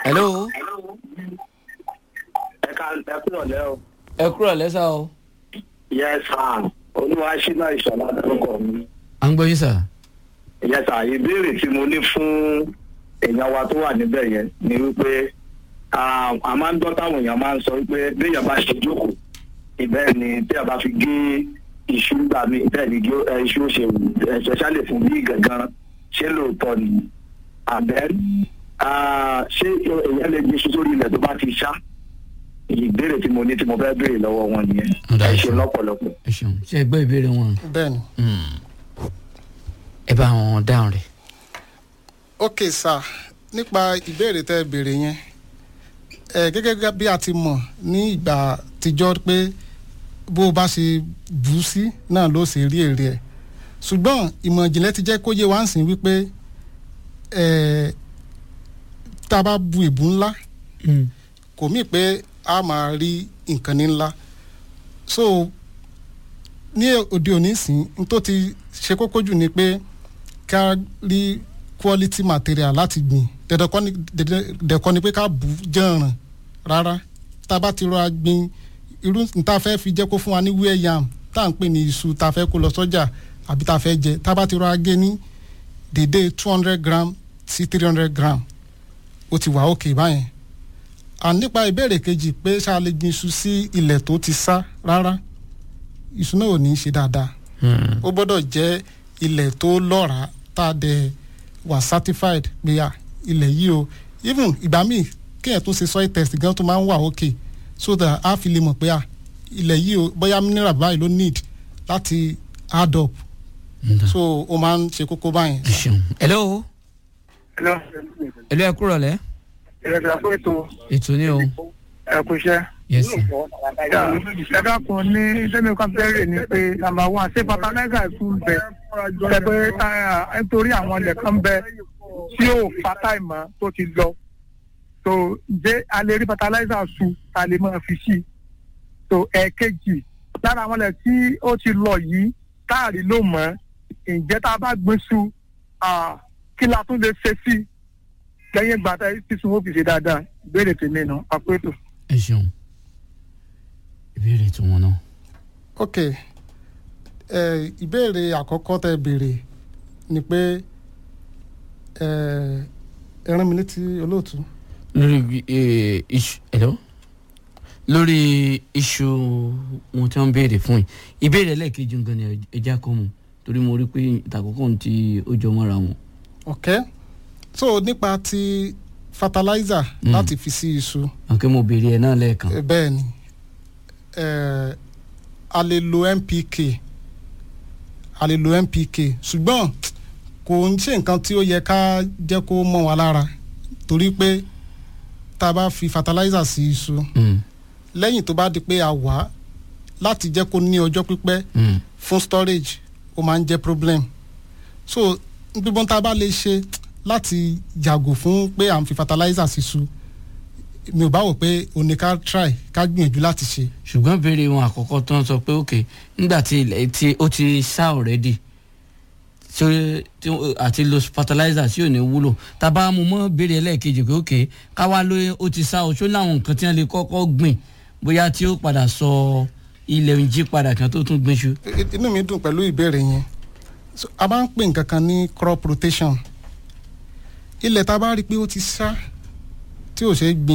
hello ẹ ká ẹ kúrò lẹ́ o. ẹ kúrò lẹ́sà o. yes sir olúwa ṣínà ìṣọ̀lá dárúkọ mi. à ń gbọ́ yín sà. yes sir ìbéèrè tí mo ní fún èèyàn wa tó wà níbẹ̀ yẹn ni wípé ah, a máa ń gbọ́ táwọn èèyàn máa ń sọ wípé béèyàn bá ṣe jókòó ìbẹ́ẹ̀ ni tí a bá fi gé iṣu gbà mí bẹ́ẹ̀ ni gé- ẹ, iṣu ó ṣe wù especially fún bí gangan ṣé lóòótọ́ ni àbẹ́ ah, ṣé èèyàn lè gbé iṣu sórí ilẹ̀ tó bá ti ṣá ìbéèrè tí mo ní tí mo fẹ́ béèrè lọ́wọ́ wọn nìyẹn Ọ̀dà ẹ ṣe ìṣòro. lọ́pọ̀lọpọ̀. ẹ ṣeun ṣe ẹ gbọ́ ìbéèrè wọn. bẹ́ẹ̀ni Hmm. ẹ bá wọn dáhùn rẹ̀. ok sir nípa ìbéèrè tẹ́ ẹ béèrè yẹn ẹ gẹ́gẹ́ bí a ti mọ̀ ní ìgbà àtijọ́ pé bó o bá ṣe bù ú sí náà ló ṣe rí èrè ẹ̀ ṣùgbọ́n ìmọ̀ ìjìnlẹ̀ ti jẹ́ kó yé wa ń sìn wípé ẹ tá a bá bu ìbú ńlá kò mí pé a máa rí nǹkan ní ńlá so ní òde òní sìn n tó ti ṣe kókó jù ni pé ká rí quality material láti gbìn dandan kọ́ ni dandan kọ́ ni pé ká bù ú jẹ̀ràn rárá tá a bá ti rọra gbìn irú níta fẹ́ fi jẹ́ kó fún wa ní wíẹ̀ yam tá à ń pè ní iṣu tá a fẹ́ kó lọ sọ́jà àbí tá a fẹ́ jẹ tá a bá ti rọra gé ní dédé two hundred gram sí three hundred gram ó ti wà òkè báyẹn à nípa ìbéèrè kejì pé ṣá a lè gbin iṣu sí ilẹ̀ tó ti sá rárá iṣu náà ò ní í ṣe dáadáa ó gbọ́dọ̀ jẹ́ ilẹ̀ tó lọ́ràá tá a dẹ̀ wà certified pé à ilẹ̀ yìí o even ìgbà míì kéèyàn tó ṣe soil test gan tó máa ń wà òkè so that a fi lè mọ̀ pé à ilẹ̀ yìí o bóyá mineral báyìí ló need láti add up so ó máa ń ṣe kókó báyìí. ẹ ṣeun. hello hello ẹ kúrò lẹ́. ìrẹ̀lẹ̀ fún ètò ètò ni o. ẹ̀kúṣẹ́. yes sir. ẹ dákun ní sẹ́mi kan bẹ̀rẹ̀ ni pé nàmbà wán ṣé fertilizer tún bẹ ṣe pé táyà nítorí àwọn ilẹ̀ kan bẹ tí yóò fa táìmọ̀ tó ti lọ tó ǹjẹ́ a lè rí fertilizer su ta lè máa fi sí tó ẹ̀ẹ̀kejì lára àwọn ilẹ̀ tí ó ti lọ yìí táàrí ló mọ̀ ǹjẹ́ tá a bá gbé su ah, kí la tún lè ṣe sí lẹ́yìn ìgbà tá sísun ó fi ṣe dáadáa ìbéèrè tèmi nù àpétò. ẹ ṣeun. ìbéèrè tí wọn náà. ok ẹ ìbéèrè àkọ́kọ́ tẹ béèrè ni pé ẹ ẹ rán mi létí olóòtú. lórí eh, iṣu hello lórí iṣu wọn tí wọn béèrè fún yìí ìbéèrè ẹlẹ́ẹ̀kejì nǹkan ni ẹja kọ́ mu torí mo rí pé ìtàkùnkùn tí ó jọ mọ́ra wọn. ok so nípa ti fertilizer Mm. láti fi sí iṣu àǹkẹ́ mo béèrè ẹ̀ náà lẹ́ẹ̀kan. ẹ, bẹ́ẹ̀ ni ẹ, a lè lo npk a lè lo npk ṣùgbọ́n kò ń ṣe nǹkan tí ó yẹ ká jẹ́ kó mọ́ wa lára torí pé tá a bá fi fertilizer sí iṣu Mm, lẹ́yìn tó bá di pé a wà á láti jẹ́ kó ní ọjọ́ pípẹ́ mm, fún storage ó máa ń jẹ́ problem so gbígbọ́n tá a bá lè ṣe láti yàgò fún pé à ń fi fertilizer sí iṣu mi ò bá wò pé o ní ká try ká gbìyànjú láti ṣe ṣùgbọ́n béèrè wọn àkọ́kọ́ tó ń sọ pé ok nígbà tí ilẹ̀ tí ó ti sá already tí ó- tí ó- àti lo fertilizer tí ò ní wúlò tábà mo mọ́ béèrè ẹlẹ́ẹ̀kejì pé ok káwá ló ó ti sá o ṣó láwọn nǹkan tí wọ́n lè kọ́kọ́ gbìn bóyá tí ó padà sọ ilẹ̀ ń jí padà kan tó tún gbìn ṣu. I- i- inú mi dùn pẹ̀lú ìbéèrè yẹn so, a máa ń pè nǹkan kan ní crop rotation ilẹ̀ tá a bá rí i pé ó ti sá tí ò ṣe é gbìn